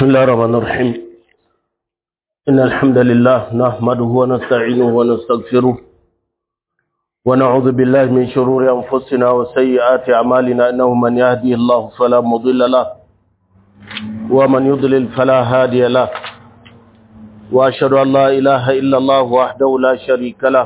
بسم الله الرحمن الرحيم إن الحمد لله نحمده ونستعينه ونستغفره ونعوذ بالله من شرور أنفسنا وسيئات أعمالنا إنه من يهدي الله فلا مضل له ومن يضلل فلا هادي له وأشهد أن لا إله إلا الله وحده لا شريك له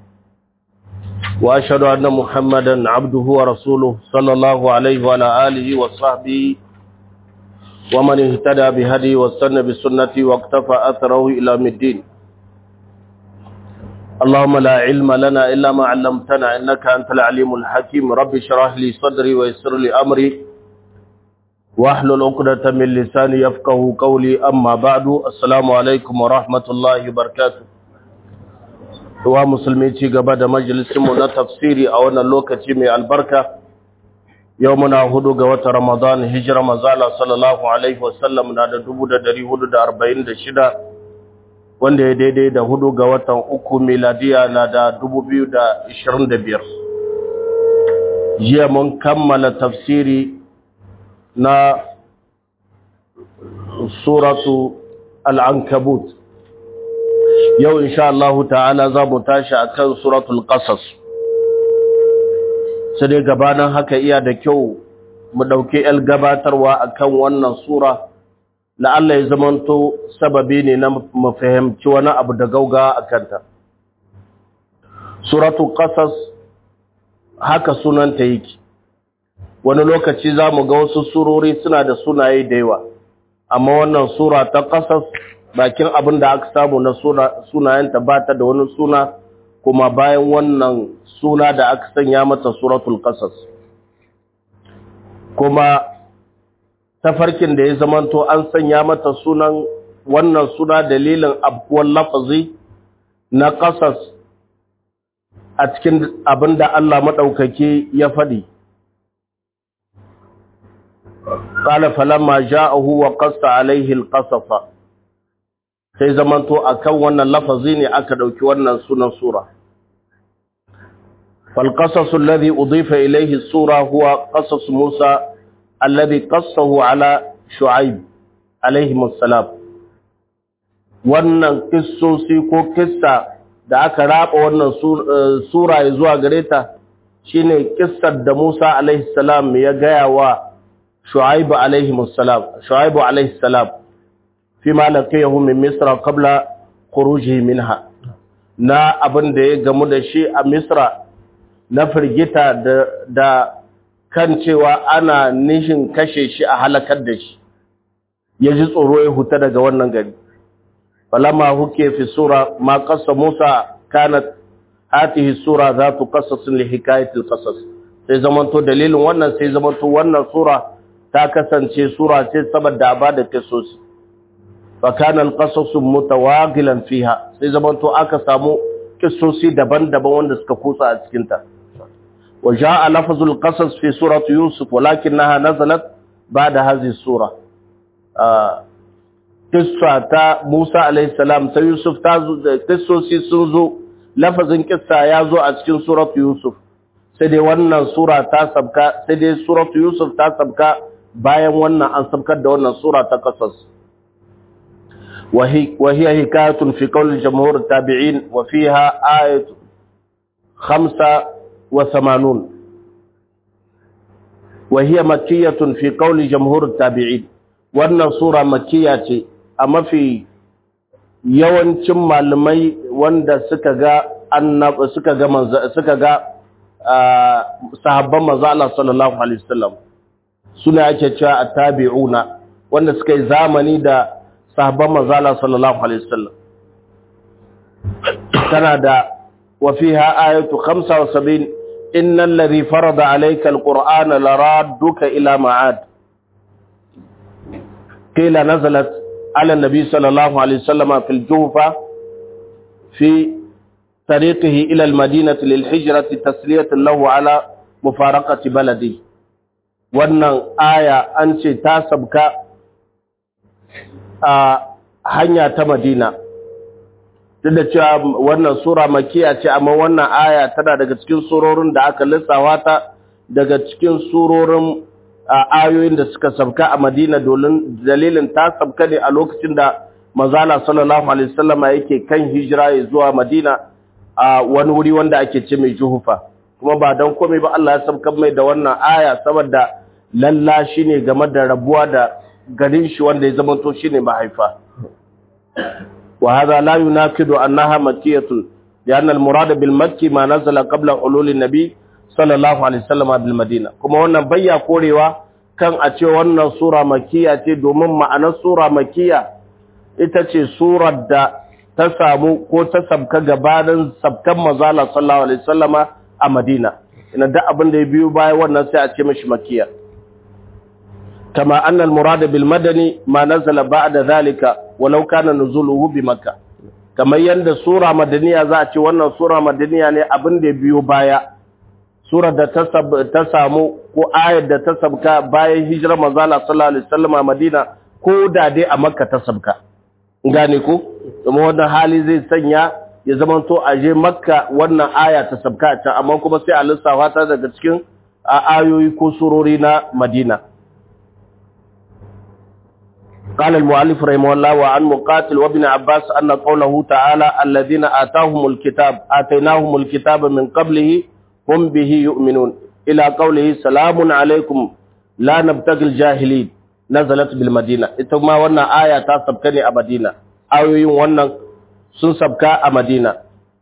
وأشهد أن محمدا عبده ورسوله صلى الله عليه وعلى آله وصحبه ومن اهتدى بهدي واستنى بسنتي واقتفى أثره إلى الدين اللهم لا علم لنا إلا ما علمتنا إنك أنت العليم الحكيم رب اشرح لي صدري ويسر لي أمري واحلل عقدة من لساني يفقه قولي أما بعد السلام عليكم ورحمة الله وبركاته wa musulmi ci gaba da majalisinmu na tafsiri a wannan lokaci mai albarka yau muna hudu ga wata ramadan hijira mazala sallallahu alaihi wasallam na da dubu da dari hudu da arba'in da shida wanda ya daidai da hudu ga watan uku miladiya na da dubu biyu da ishirin da biyar jiya mun kammala tafsiri na suratu al'ankabut yau insha Allah ta'ala za mu tashi akan suratul qasas sai dai gabanin haka iya da kyau mu dauke el gabatarwa akan wannan sura la'alla ya zamanto sababi ne na mu fahimci wani abu da gauga akan ta suratul qasas haka sunanta yake wani lokaci za mu ga wasu surori suna da sunaye da yawa amma wannan sura ta qasas bakin abin da aka samu na sunayenta ba ta da wani suna kuma bayan wannan suna da aka sanya mata suratul qasas kuma tafarkin da ya zamanto an sanya mata sunan wannan suna dalilin abuwan lafazi na qasas a cikin abin da Allah maɗaukaki ya faɗi قال فلما جاءه وقص عليه القصص sai zamanto akan wannan lafazi ne aka dauki wannan sunan sura fal qasasu alladhi udifa ilayhi sura huwa qasas Musa alladhi qassahu ala Shu'aib alayhi assalam wannan kissosi ko kissa da aka raba wannan sura zuwa gare ta shine kissar da Musa alayhi salam ya gaya wa Shu'aib alayhi assalam Shu'aib alayhi salam فيما لقيه من مصر قبل خروجه منها na abin da ya gamu da shi a misra na firgita da kan cewa ana nishin kashe shi a halakar da shi ya ji tsoro ya huta daga wannan gari falama huke fi sura ma qassa musa kanat hatihi sura zatu qasasin li hikayatil qasas sai zamanto dalilin wannan sai zamanto wannan sura ta kasance sura ce saboda abada kisosi فكان القصص متواغلا فيها sai zamanto aka samu kissosi daban-daban wanda suka kusa a cikin ta وجاء لفظ القصص في سوره يوسف ولكنها نزلت بعد هذه السوره قصه تا موسى عليه السلام ta Yusuf ta zo kissosi sun zo lafazin kissa ya zo a cikin suratu Yusuf sai dai wannan sura ta sabka sai dai suratu Yusuf ta sabka bayan wannan an sabkar da wannan sura ta qasas وهي, وهي حكاية في قول جمهور التابعين وفيها آية خمسة وثمانون وهي مكية في قول جمهور التابعين وأن صورة مكية أما في yawancin malamai wanda suka ga annab suka ga manzo suka ga sahabban manzo Allah sallallahu alaihi wasallam suna ake cewa at-tabi'una wanda suka yi zamani da sahabban manzala sallallahu alaihi wasallam tana da wa fiha ayatu 75 innal ladhi farada alayka alqur'ana laradduka ila ma'ad qila nazalat ala nabi sallallahu alaihi wasallam fil jufa fi طريقه إلى المدينة للحجرة تسلية له على مفارقة بلده wannan aya an ce ta sabka a hanya ta Madina duk da cewa wannan sura makiya ce amma wannan aya tana daga cikin surorin da aka lissawa ta daga cikin surorin ayoyin da suka sabka a Madina dalilin ta sabka ne a lokacin da manzala sallallahu alaihi wasallama yake kan hijira ya zuwa Madina a wani wuri wanda ake ce mai Juhufa kuma ba dan komai ba Allah ya sabka mai da wannan aya saboda lalla shine game da rabuwa da garin shi wanda ya zama to shine mahaifa wa hadha la yunakidu annaha makkiyatun لأن المراد بالمكي ما نزل قبل حلول النبي صلى الله عليه وسلم بالمدينة kuma wannan bayya korewa kan a ce wannan sura makiya ce domin ma'anar sura makiya ita ce surar da ta samu ko ta sabka gabanin sabkan mazala sallallahu alaihi wasallama a Madina ina da abin da ya biyo baya wannan sai a ce mishi makiya kama annal murad bil madani ma nazala ba'da zalika walau kana nuzuluhu bi makkah kamar yadda sura madaniya za a ce wannan sura madaniya ne abin da biyo baya sura da ta samu ko ayar da ta sabka bayan hijirar manzala sallallahu alaihi wasallam a Madina ko da dai a Makka ta sabka gane ko kuma wannan hali zai sanya ya zama to a je Makka wannan aya ta sabka ta amma kuma sai a lissafa ta daga cikin ayoyi ko surori na Madina قال المؤلف رحمه الله وعن مقاتل وابن عباس أن قوله تعالى الذين آتاهم الكتاب آتيناهم الكتاب من قبله هم به يؤمنون إلى قوله سلام عليكم لا نبتغي الجاهلين نزلت بالمدينة إتما وانا آية تاسبكني أمدينة آيوين وانا سنسبكا أمدينة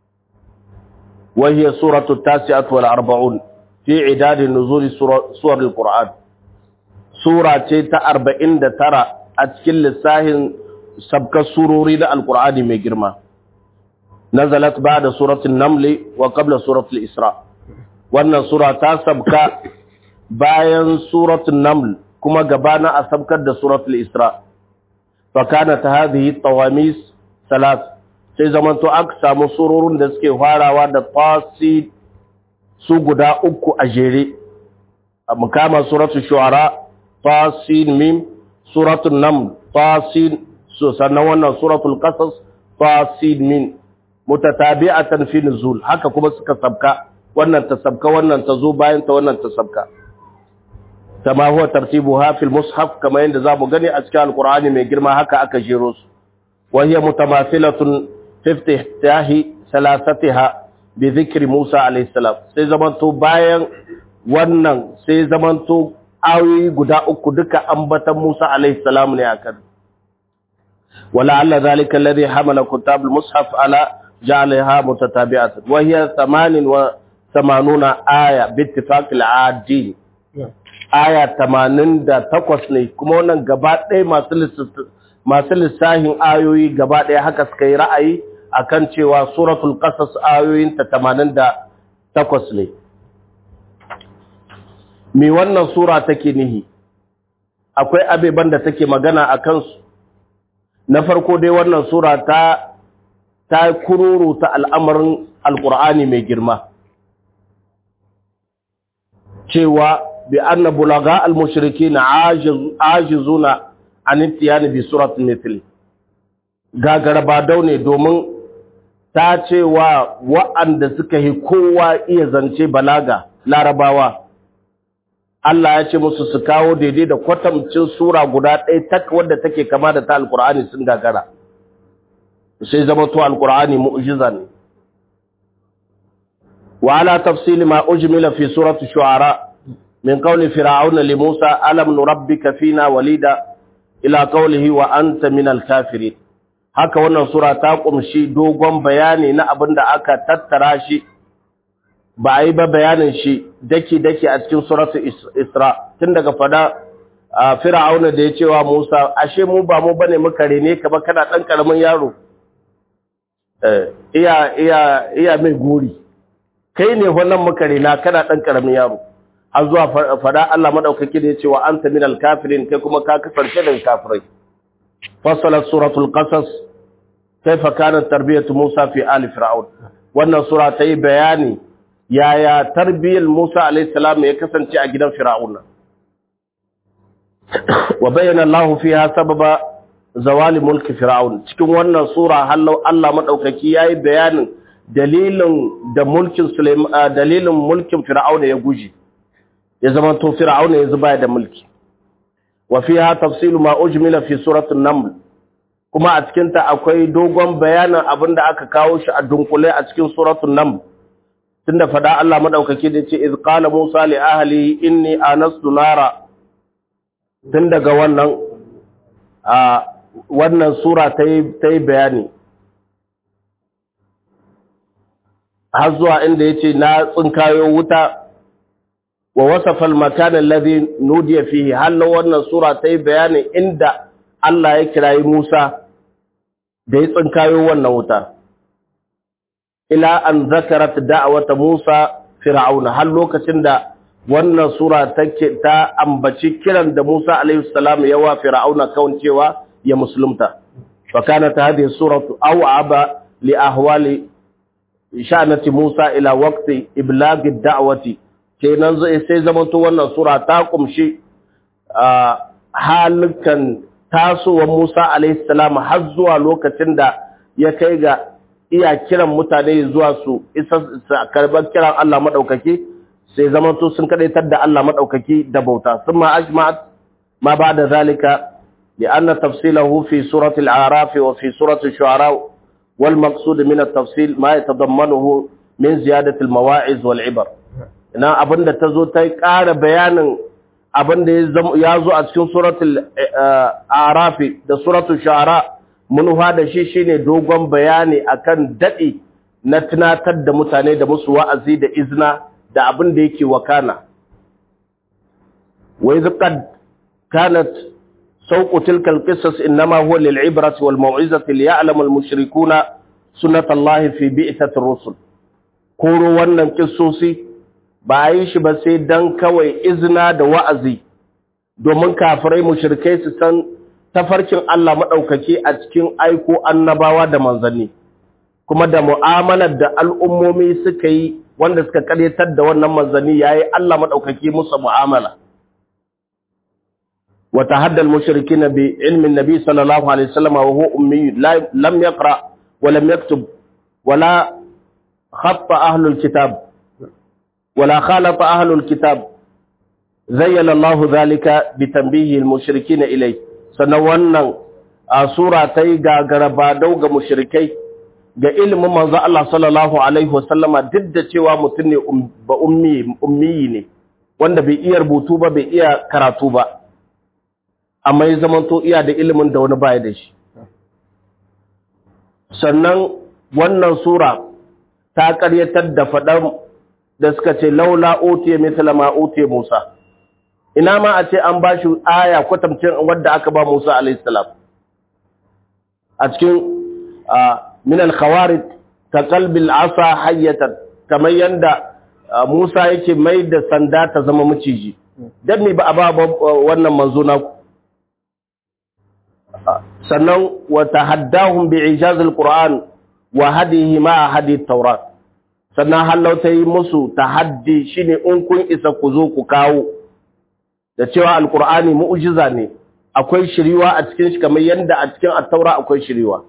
وهي سورة التاسعة والأربعون في عداد نزول سور القرآن سورة تيتا أربعين ترى a cikin lissahin sabkar surori da alkur'ani mai girma nazalat ba da suratun namli wa qabla suratul isra wannan sura ta sabka bayan suratun naml kuma gabana a sabkar da suratul isra fa kana ta hadhihi tawamis salat sai zamanto aka samu surorin da suke farawa da tasi su guda uku a jere a mukama suratul shu'ara tasin mim suratul nam tasin so sannan wannan suratul qasas tasin min mutatabi'atan fi nuzul haka kuma suka sabka wannan ta sabka wannan ta zo bayan ta wannan ta sabka kama huwa tartibuha fil mushaf kama yanda zamu gani a cikin alqur'ani mai girma haka aka jero su wa hiya mutamathilatun fi iftitahi salasatiha bi dhikri Musa alayhi salam sai zamanto bayan wannan sai zamanto ayoyi guda uku duka ambatan Musa alaihi salam ne akan wala alla zalika alladhi hamala kutab al-mushaf ala ja'alaha mutatabi'atan wa hiya 88 aya bi ittifaq al-adil aya 88 ne kuma wannan gaba ɗaya masu masu lissahin ayoyi gaba ɗaya haka suka yi ra'ayi akan cewa suratul qasas ayoyin ta 88 ne me wannan sura take nihi akwai abeban da take magana a kansu na farko dai wannan sura ta ta kururu ta al'amarin alƙur'ani mai girma cewa bi anna bulaga al-mushriki na ajizuna an intiyani bi suratul mithli gagara ba daune domin ta cewa wa'anda suka yi kowa iya zance balaga larabawa Allah ya ce musu su kawo daidai da kwatamcin sura guda ɗaya tak wadda take kama da ta alkur'ani sun gagara sai zama to alkur'ani mu'jiza ne wa ala tafsili ma ujmila fi surati shu'ara min qawli fir'aun li Musa alam nurabbika fina walida ila qawlihi wa anta min al-kafirin haka wannan sura ta kumshi dogon bayani na abin da aka tattara shi ba a yi ba bayanin shi daki-daki a cikin suratu Isra tun daga fada a fir'auna da ya cewa Musa ashe mu ba mu bane muka rene ka ba kana dan karamin yaro iya iya iya mai gori kai ne wannan muka rena kana dan karamin yaro har zuwa fada Allah madaukaki da ya cewa anta minal kafirin kai kuma ka kasance daga kafirai fasalat suratul qasas kaifa kanat tarbiyatu Musa fi ali fir'aun wannan sura ta yi bayani yaya tarbiyyar Musa alaihissalam ya kasance a gidan Fir'auna wa bayyana Allah fiha sababa zawali mulki Fir'aun cikin wannan sura hallau Allah madaukaki yayi bayanin dalilin da mulkin Sulaiman dalilin mulkin Fir'auna ya guji ya zama to fir'auna yanzu baya da mulki wa fiha tafsilu ma ujmila fi suratul naml kuma a cikin ta akwai dogon bayanin abinda aka kawo shi a dunkule a cikin suratul naml tunda fada Allah madaukake da ce iz qala musa li ahli inni anastu nara tun daga wannan a wannan sura ta yi bayani har zuwa inda ya ce na tsinkayo wuta wa wasafal makanin ladhi nudiya fihi halin wannan sura ta yi bayani inda Allah ya kirayi Musa da ya tsinkayo wannan wuta ila an zakarat da'awata Musa fir'auna har lokacin da wannan sura take ta ambaci kiran da Musa alaihi salam ya wa fir'auna kan cewa ya musulunta fa kanat hadhihi suratu aw'aba li ahwali sha'nati Musa ila waqti iblagh ad-da'wati kenan sai zaman to wannan sura ta kumshi halukan tasowar Musa alaihi salam har zuwa lokacin da ya kai ga iya kiran mutane zuwa su isa karban kiran Allah madaukaki sai zamanto sun kadaitar da Allah madaukaki da bauta thumma ajma'at ma ba'da zalika لأن تفصيله في سورة الأعراف وفي سورة الشعراء والمقصود من التفصيل ما يتضمنه من زيادة المواعظ والعبر ina abin da ta zo ta ƙara bayanin abin da ya zo a cikin suratul arafi da suratul shara munufa da shi shine dogon bayani akan daɗi na tunatar da mutane da musu wa'azi da izna da abin da yake wakana wa idh qad kanat سوق تلك القصص إنما هو للعبرة والموعظة ليعلم المشركون سنة الله في بئثة الرسل كورو wannan kissosi ba yi shi ba sai dan kawai izina da wa'azi domin kafirai mushrikai su san tafarkin Allah madaukake a cikin aiko annabawa da manzanni kuma da mu'amalar da al'ummomi suka yi wanda suka karyatar da wannan manzanni yayi Allah madaukake musu mu'amala وتحدى المشركين بعلم النبي صلى الله عليه وسلم وهو أمي لم يقرأ ولم يكتب ولا خط أهل الكتاب ولا خالط أهل الكتاب زين الله ذلك بتنبيه المشركين إليه سنوانا سورة تيغا غربادو ga mushrikai ga ilimin manzo Allah sallallahu alaihi wasallama duk da cewa mutum ne ba ummi ummi ne wanda bai iya rubutu ba bai iya karatu ba amma ya zamanto iya da ilimin da wani baya da shi sannan wannan sura ta karyatar da faɗan da suka ce laula utiye misala ma utiye Musa ina ma a ce an ba shi aya kwatamcin wadda aka ba Musa alaihissalam a cikin min al-khawarid ka qalbil asa hayyatan kamar yanda Musa yake mai da sanda ta zama maciji dan me ba a ba wannan manzo na sannan wa tahaddahum bi ijaz al-Qur'an wa hadihi ma hadi taurat sannan hallau ta yi musu tahaddi shine in kun isa ku zo ku kawo da cewa alkur'ani mu'jiza ne akwai shiriwa a cikin shi kamar yadda a cikin at-taura akwai shiriwa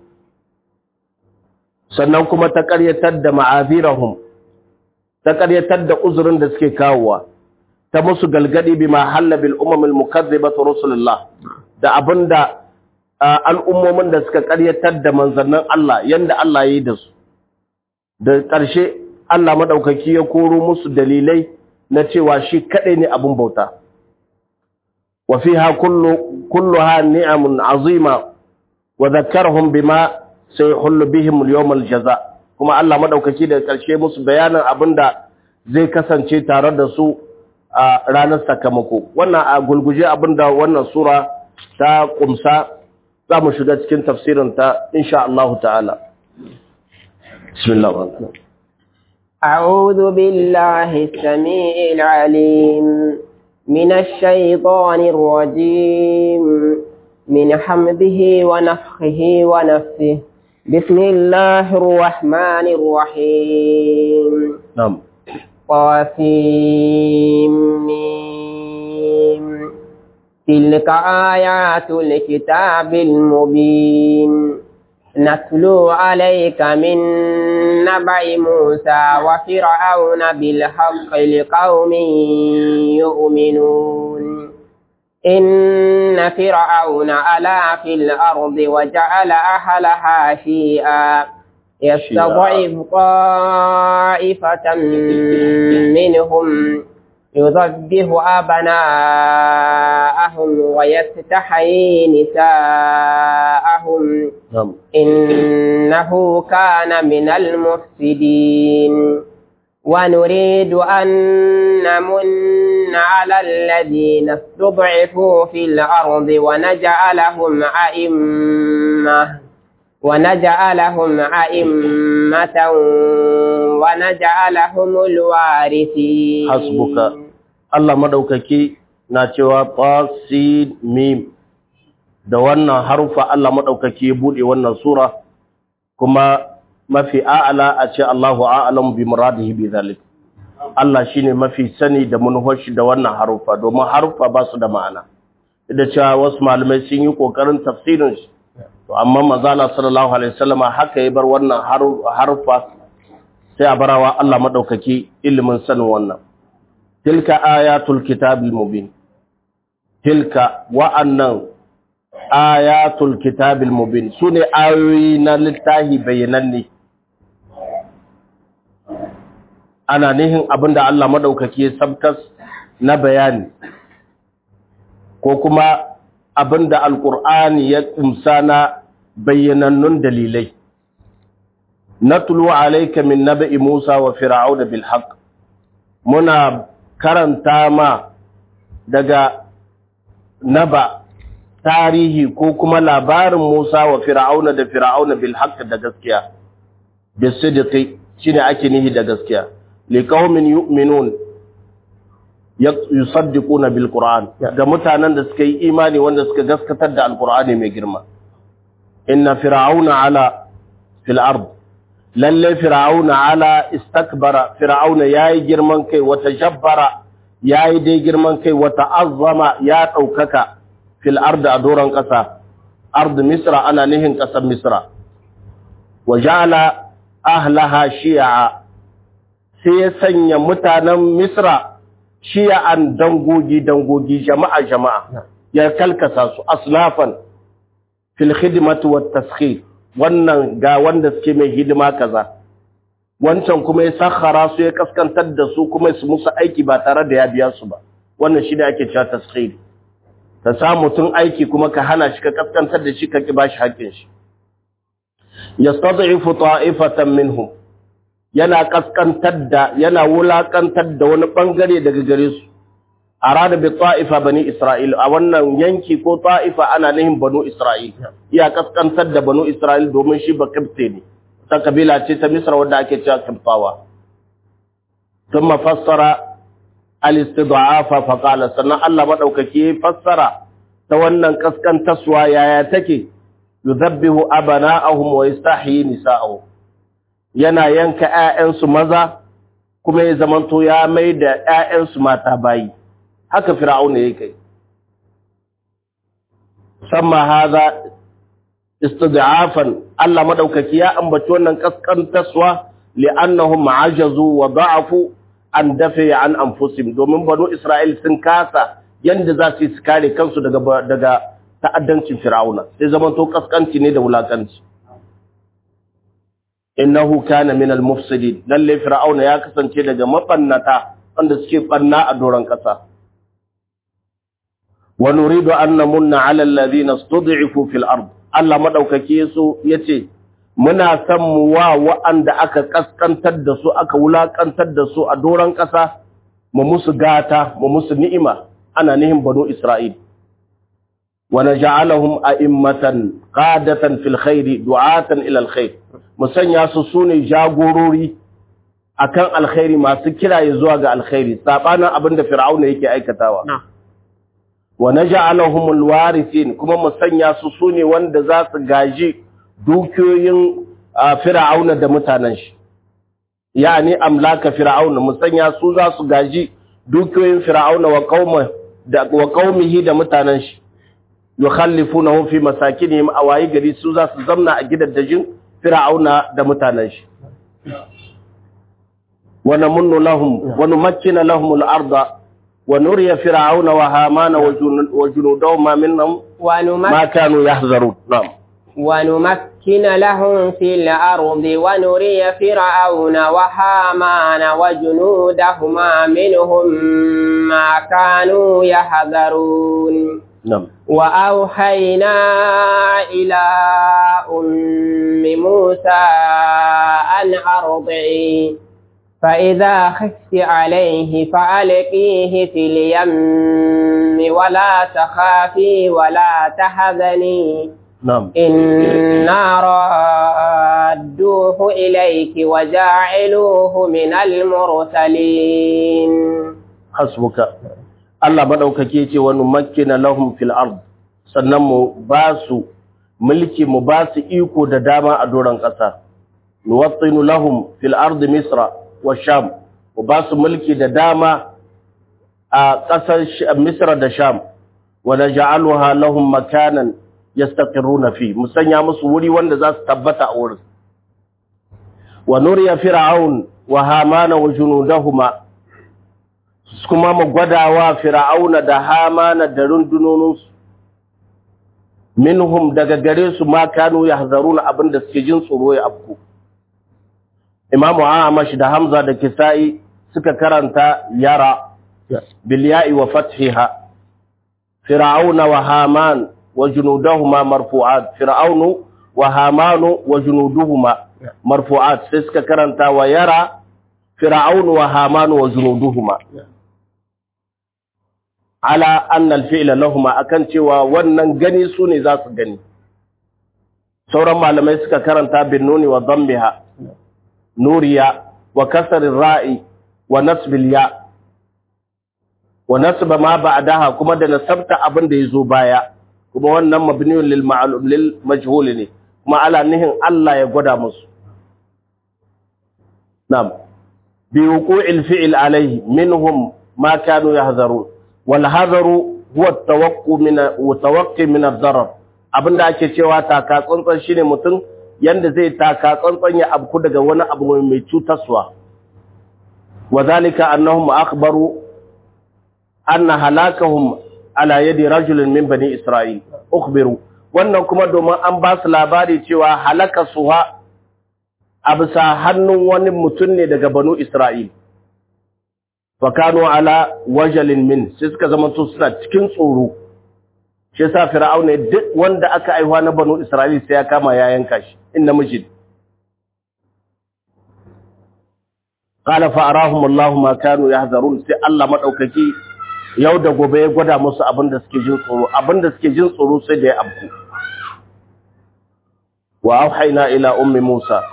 sannan kuma ta ƙaryatar da ma'azirahum ta ƙaryatar da uzurin da suke kawowa ta musu galgadi bima halla bil umam al mukazzibatu rusulullah da abinda al'ummomin da suka ƙaryatar da manzannin Allah yanda Allah ya yi da su da ƙarshe Allah maɗaukaki ya koro musu dalilai na cewa shi kaɗai ne abin bauta. Wa fi ha kullu ha ni'amun azima wa zakarhum bima sai hullu bihim yawmal jaza kuma Allah maɗaukaki da ƙarshe musu bayanin abin da zai kasance tare da su a ranar sakamako. Wannan a gulguje abin da wannan sura ta ƙumsa za mu shiga cikin tafsirinta insha Allah ta'ala. Bismillah. أعوذ بالله السميع العليم من الشيطان الرجيم من حمده ونفخه ونفسه بسم الله الرحمن الرحيم نعم قاسم تلك آيات الكتاب المبين نتلو عليك من نبع موسى وفرعون بالحق لقوم يؤمنون إن فرعون ألا في الأرض وجعل أهلها شيئا يستضعف طائفة منهم يذبه أبناءهم ويستحيي نساءهم نعم إنه كان من المفسدين ونريد أن نمن على الذين استضعفوا في الأرض ونجعلهم أئمة ونجعلهم أئمة ونجعلهم الوارثين حسبك Allah madaukaki na cewa tasin mim da wannan harufa Allah madaukaki ya bude wannan sura kuma mafi a'ala a ce Allahu a'lam bi muradihi bi zalik Allah shine mafi sani da manhaji da wannan harufa domin harufa ba su da ma'ana da cewa wasu malamai sun yi kokarin tafsirin shi to amma manzala sallallahu alaihi wasallama haka ya bar wannan harufa sai a barawa Allah madaukaki ilimin sanin wannan tilka ayatul kitabil mubin tilka wa'annan ayatul kitabil mubin sune ayoyi na littahi bayananne ana nihin abinda Allah madaukaki ya sabkas na bayani ko kuma abinda alqur'ani ya kumsa na bayyanannun dalilai natlu alayka min naba'i Musa wa fir'auna bil haqq muna karanta ma daga naba tarihi ko kuma labarin Musa wa Fir'auna da Fir'auna bil haqq da gaskiya bisidqi shine ake nihi da gaskiya liqaumin yu'minun yusaddiquna bil qur'an ga mutanen da suka yi imani wanda suka gaskatar da alqur'ani mai girma inna fir'auna ala fil ard lalle fir'auna ala istakbara fir'auna yayi girman kai wata jabbara yayi dai girman kai wata azzama ya daukaka fil ard a doran kasa ard misra ana nihin kasar misra wa ja'ala ahlaha shi'a sai ya sanya mutanen misra shi'an dangogi dangogi jama'a jama'a ya kalkasa su aslafan fil khidmati wat taskhir wannan ga wanda suke mai hidima kaza wancan kuma ya sakhara su ya kaskantar da su kuma su musu aiki ba tare da ya biya su ba wannan shi da ake cewa taskhir ta sa mutum aiki kuma ka hana shi ka kaskantar da shi ka ki bashi haƙƙin shi yastad'ifu ta'ifatan minhum yana kaskantar da yana wulakantar da wani bangare daga gare su arada bi ta'ifa bani isra'il a wannan yanki ko ta'ifa ana nihin banu isra'il iya kaskantar da banu isra'il domin shi ba kibte ne ta kabila ce ta misra wanda ake cewa kibtawa thumma fassara al-istid'afa fa qala sannan Allah madaukaki fassara ta wannan kaskantaswa yaya take yudhabbihu abana'ahum wa yastahyi nisa'ahum yana yanka ƴaƴansu maza kuma ya zamanto ya mai da ƴaƴansu mata bayi haka fir'auna yake kai samma hadha istid'afan Allah madaukaki ya ambaci wannan kaskantaswa li'annahum ajazu wa da'afu an dafe an anfusihim domin banu Isra'il sun kasa yanda za su kare kansu daga daga ta'addancin fir'auna sai zaman to kaskanci ne da wulakanci innahu kana min al-mufsidin lalle fir'auna ya kasance daga mabannata wanda suke banna a doron kasa wa nuridu an namunna 'ala alladhina istud'ifu fil ard Allah madaukake su yace muna san mu wa wa'anda aka kaskantar da su aka wulakantar da su a doron kasa mu musu gata mu musu ni'ima ana nihin banu Isra'il wa naj'alahum a'immatan qadatan fil khairi du'atan ila al khair musanya su sune jagorori akan alkhairi masu kiraye zuwa ga alkhairi sabanin abinda fir'auna yake aikatawa wa naj'alahum alwarithin kuma musanya su sune wanda za su gaji dukiyoyin fir'auna da mutanen shi yani amlaka fir'auna musanya su za su gaji dukiyoyin fir'auna wa qauma da wa qaumihi da mutanen shi yukhallifunahu fi masakinihim awayi gari su za su zamna a gidaddajin fir'auna da mutanen shi wa namunnu lahum wa numakkina lahum al-arda wa nuriya fir'auna wa hamana wa junudahum minhum ma kanu yahzarun na'am ونمكن لهم في الأرض ونري فرعون وهامان وجنودهما منهم ما كانوا يحذرون نعم وأوحينا إلى أم موسى أن أرضعي فإذا خفت عليه فألقيه في اليم ولا تخافي ولا تحزني نعم إنا رادوه إليك وجاعلوه من المرسلين حسبك Allah madaukake ce wani makkina lahum fil ard sannan mu ba su mulki mu ba su iko da dama a doron ƙasa nuwattinu lahum fil ard misra wa sham mu ba su mulki da dama a ƙasar misra da sham wa naj'aluha lahum makanan yastaqirruna fi musanya musu wuri wanda za su tabbata a wurin wa nuriya fir'aun wa hamana wa junudahuma kuma mu gwadawa fir'auna da hamana da rundunoninsu minhum daga gare su ma kanu yahzaruna abinda suke jin tsoro ya afku imamu amash da hamza da kisa'i suka karanta yara bil ya'i wa fathiha fir'auna wa haman وجنودهما مرفوعات فرعون وهامان وجنودهما مرفوعات سيسك كرنتا ويرى فرعون وهامان وجنودهما على أن الفعل لهما أكن cewa wannan gani su ne za su gani sauran malamai suka karanta bin nuni wa dhammiha nuriya wa kasr ra'i wa nasb ya wa nasba ma ba'daha kuma da nasabta abin da yazo baya kuma wannan mabniyun lil ma'lum lil majhul ne kuma ala nihin Allah ya gwada musu na'am bi wuqu'il fi'l alayhi minhum ma kanu yahzarun wal hadaru huwa at-tawaqqu min tawaqqi min ad-darar abinda ake cewa taka tsantsan shine mutum yanda zai taka tsantsan ya abku daga wani abu mai cutarwa wadhalika annahum akhbaru anna halakahum ala yadi rajulin min bani Isra'il, ukhbiru wannan kuma domin an ba su labari cewa halaka suha a bisa hannun wani mutum ne daga banu Isra'il. Fakano ala wajalin min, sai suka zama su suna cikin tsoro, shi sa fir'au ne duk wanda aka aihuwa na banu Isra'il sai ya kama ya yanka shi, in namiji. Ƙala fa'arahum Allah ma kanu ya hazarun sai Allah maɗaukaki yau da gobe ya gwada musu abin da suke jin tsoro abin da suke jin tsoro sai da ya abku wa auhayna ila ummi Musa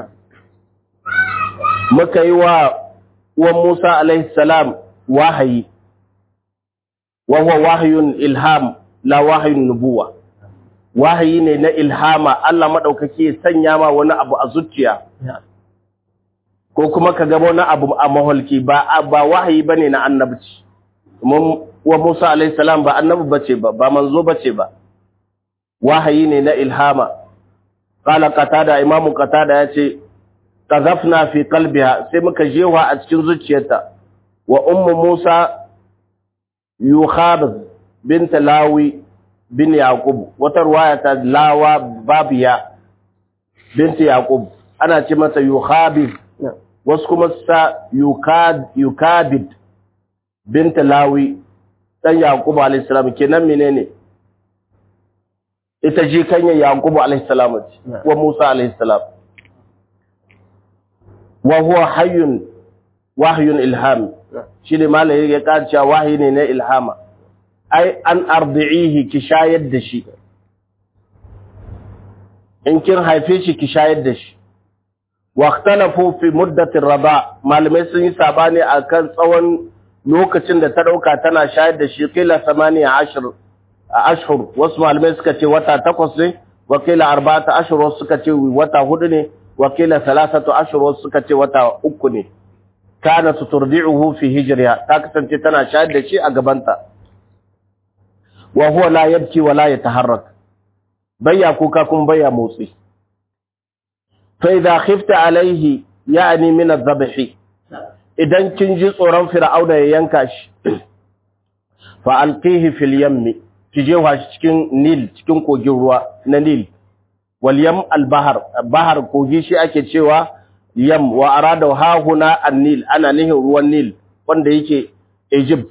muka yi wa uwan Musa alaihi salam wahayi wa huwa wahyun ilham la wahyun nubuwa wahayi ne na ilhama Allah madaukake ya sanya ma wani abu a zuciya ko kuma ka ga wani abu a maholki ba ba wahayi bane na annabci wa Musa alayhi salam ba annabi bace ba ba manzo bace ba wahayi ne na ilhama qala qatada imam qatada yace qazafna fi qalbiha sai muka jewa a cikin zuciyarta wa ummu Musa yukhabaz bint lawi bin yaqub wata riwaya ta lawa babiya bint yaqub ana ce mata yukhabiz wasu kuma sa yukad yukabid binta lawi dan yaqubu alayhi salam kenan menene ita ji kanya yaqubu alayhi salam wa musa alayhi salam wa huwa hayyun wahyun ilham shine malai ya kace wahyi ne na ilhama ai an ardihi ki shayar da shi in kin haife shi ki shayar da shi واختلفوا في مدة الرضاع malamai sun yi sabani akan tsawon lokacin da ta dauka tana shayar da shi kila 18 ashhur wasu malamai suka ce wata takwas ne wa kila 4 ashhur wasu suka ce wata hudu ne wa kila 3 ashhur wasu suka ce wata uku ne kana tuturdi'uhu fi hijriha ta kasance tana shayar da shi a gabanta wa huwa la yabki wa la yataharrak bayya kuka kuma bayya motsi fa idza khifta alaihi yani min adh-dhabhi idan kin ji tsoron fir'auna ya yanka shi fa alqihi fil yammi ki je shi cikin nil cikin kogin ruwa na nil wal yam al bahar bahar kogi shi ake cewa yam wa arada ha huna an nil ana nihin ruwan nil wanda yake Egypt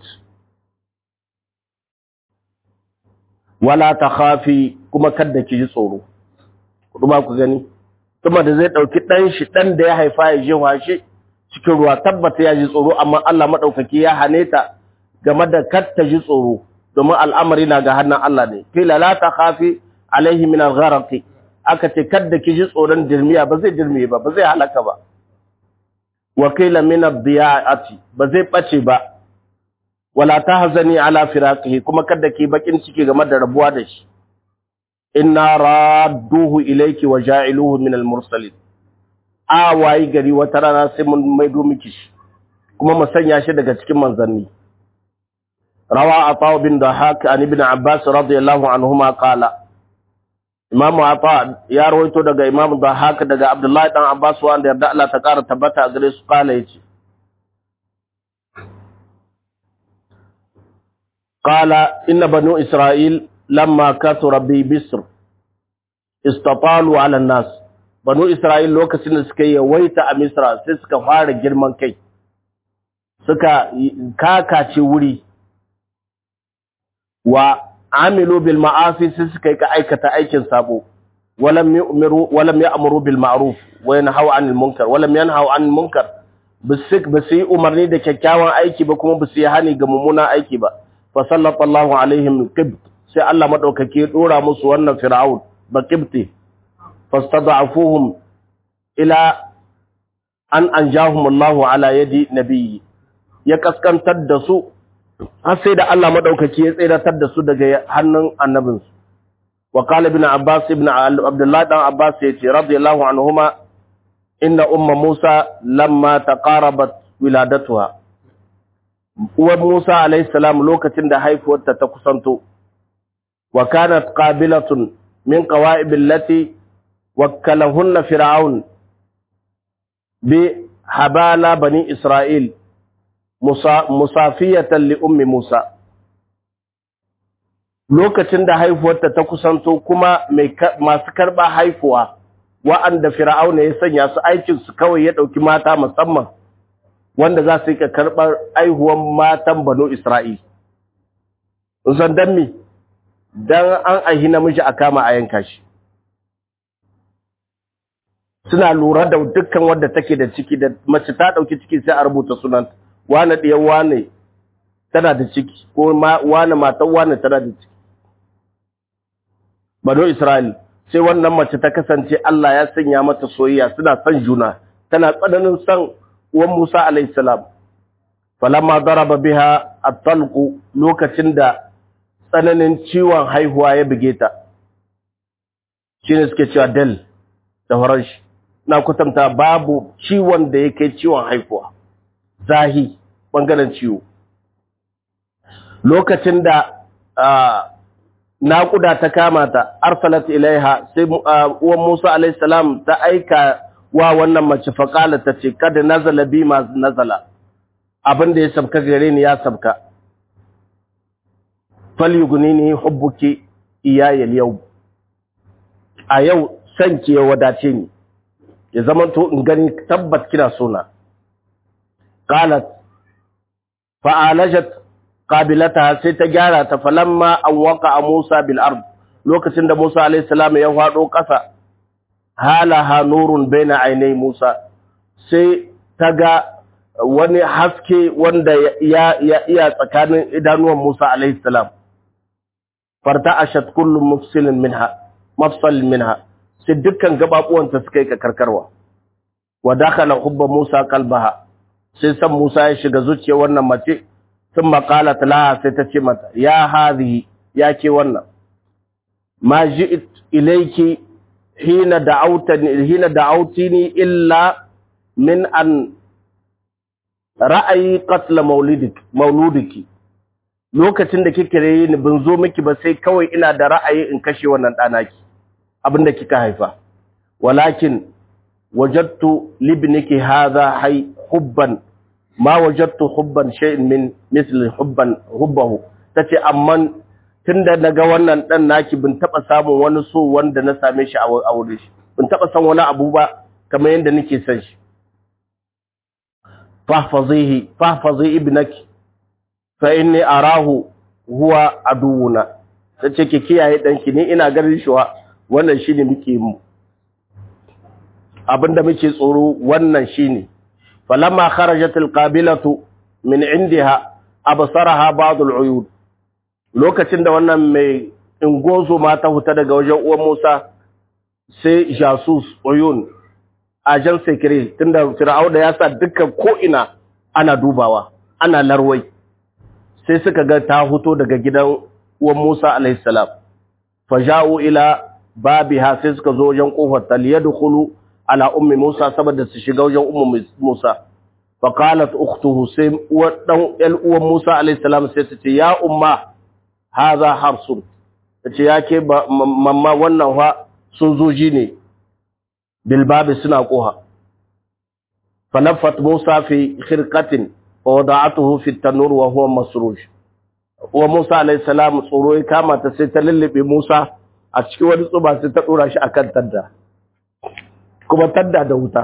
wala takhafi kuma kada ki ji tsoro kuma ku gani kuma da zai dauki dan shi dan da ya haifa ya je shi cikin ruwa tabbata ya ji tsoro amma Allah madaukaki ya hane ta game da kar ta ji tsoro domin al'amari na ga hannun Allah ne kila la takhafi alaihi min al-gharq aka ce kada ki ji tsoron dirmiya ba zai dirmiye ba ba zai halaka ba wa kila min ad-diya'ati ba zai bace ba wala tahzani ala firaqihi kuma kada ki bakin ciki game da rabuwa da shi inna radduhu ilayki wa ja'iluhu min al-mursalin a wayi gari wata rana sai mun maido miki shi kuma mu sanya shi daga cikin manzanni rawa ata bin dahak an ibn abbas radiyallahu anhuma qala imamu ata ya rawaito daga imam dahak daga abdullahi dan abbas wanda yarda Allah ta kara tabbata a gare su qala yace qala inna banu isra'il lamma kathura bi bisr istatalu ala an-nas banu Isra'il lokacin da suka yawaita a Misra sai suka fara girman kai, suka kakace wuri wa amilu bil ma'afi sai suka yi ka aikata aikin sabo, walam ya amuru bil ma'ruf wa yanhaw anil munkar walam yanhaw anil munkar ba su yi umarni da kyakkyawan aiki ba kuma ba su yi hani ga mummunan aiki ba fa sallallahu alaihim qibt sai Allah madaukake ya dora musu wannan fir'aun ba qibti فاستضعفوهم إلى أن أنجاهم الله على يد نبي ya kaskantar da su har sai da Allah madaukaki ya tsiratar da su daga hannun annabinsu wa qala ibn abbas ibn abdullah dan abbas yace radiyallahu anhuma inna umma musa lamma taqarabat wiladatuha uwar musa alayhi salam lokacin da haifuwarta ta kusanto wa kanat qabilatun min qawa'ib allati wakkalahunna fir'aun bi habala bani isra'il musafiyatan li ummi musa lokacin da haifuwarta ta kusanto kuma masu karba haifuwa wa'anda fir'auna ya sanya su aikin su kawai ya dauki mata musamman wanda za su yi karbar aihuwan matan banu isra'il san dan mi dan an ahi namiji a kama a yanka shi suna lura da dukkan wadda take da ciki da mace ta dauki ciki sai a rubuta sunan wane ɗiyan wane tana da ciki ko wane matan wane tana da ciki bano isra'il sai wannan mace ta kasance Allah ya sanya mata soyayya suna son juna tana tsananin son uwan Musa alayhi salam falamma daraba biha at-talqu lokacin da tsananin ciwon haihuwa ya buge ta shine suke cewa del da faranshi na kutanta babu ciwon da ya kai ciwon haifuwa zahi ɓangaren ciwo lokacin da naƙuda ta kama ta arsalat ilaiha sai uwan musa alaihissalam ta aika wa wannan mace faƙala ta ce kada nazala bi ma nazala abin da ya sabka gare ni ya sabka falyuguni ni hubbuki iyayal yau a yau sanki ya wadace ni ya zama to in gani tabbat kina sona qalat fa'alajat qabilataha sai ta gyara ta falamma an waqa Musa bil ard lokacin da Musa alayhi salam ya fado kasa halaha nurun baina ainai Musa sai ta ga wani haske wanda ya ya iya tsakanin idanuwan Musa alayhi salam farta ashat kullu mufsilin minha mafsal minha sai dukkan gababuwanta suka yi karkarwa wa dakhala hubba Musa qalbaha sai san Musa ya shiga zuciyar wannan mace sun maqalat laha sai ta ce mata ya hadhihi ya ke wannan ma ji'it ilayki hina da'awtani hina da'awtini illa min an ra'ayi qatl maulidik mauludiki lokacin da kike yi ni bin zo miki ba sai kawai ina da ra'ayi in kashe wannan ɗanaki abinda kika haifa walakin wajadtu libniki hadha hay hubban ma wajadtu hubban shay'in min misli hubban hubbahu tace amma tunda naga wannan dan naki bin taba samun wani so wanda na same shi a aure shi bin taba san wani abu ba kamar yanda nake son shi fahfazihi fahfazi ibnaki fa inni arahu huwa aduwuna tace ki kiyaye danki ni ina ganin shi wannan shine muke mu abinda muke tsoro wannan shine falamma kharajat alqabilatu min indiha absaraha ba'd al'uyud lokacin da wannan mai ingozo ma ta huta daga wajen uwan Musa sai jasus uyun ajan sekire tunda fir'auna ya sa dukkan ko ina ana dubawa ana larwai sai suka ga ta huto daga gidan uwan Musa alaihi salam faja'u ila babiha sai suka zo wajen kofar ta liyadkhulu ala ummi Musa saboda su shiga wajen ummu Musa fa qalat ukhtuhu sai uwar dan el uwan Musa alaihi salam sai ta ce ya umma hadha harsun tace yake mamma wannan fa sun zoji ne bil babi suna koha falaffat Musa fi khirqatin wa wada'atuhu fi at-tanur wa huwa masruj wa Musa alaihi salam tsoro ya kama ta sai ta lullube Musa a cikin wani tsuba sai ta dora shi akan tadda kuma tadda da wuta